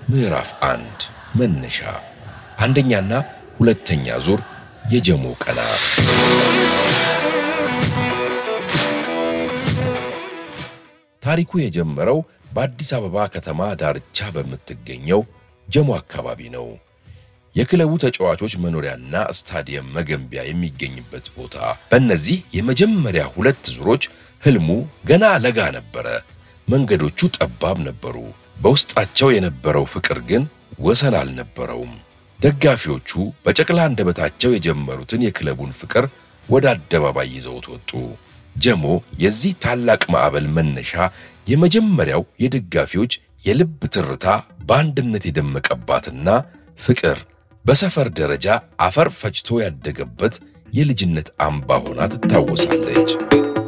ምዕራፍ አንድ መነሻ አንደኛና ሁለተኛ ዙር የጀሞ ቀና ታሪኩ የጀመረው በአዲስ አበባ ከተማ ዳርቻ በምትገኘው ጀሞ አካባቢ ነው። የክለቡ ተጫዋቾች መኖሪያና ስታዲየም መገንቢያ የሚገኝበት ቦታ። በእነዚህ የመጀመሪያ ሁለት ዙሮች ህልሙ ገና ለጋ ነበረ። መንገዶቹ ጠባብ ነበሩ። በውስጣቸው የነበረው ፍቅር ግን ወሰን አልነበረውም። ደጋፊዎቹ በጨቅላ አንደበታቸው የጀመሩትን የክለቡን ፍቅር ወደ አደባባይ ይዘውት ወጡ። ጀሞ የዚህ ታላቅ ማዕበል መነሻ የመጀመሪያው የደጋፊዎች የልብ ትርታ በአንድነት የደመቀባትና ፍቅር በሰፈር ደረጃ አፈር ፈጭቶ ያደገበት የልጅነት አምባ ሆና ትታወሳለች።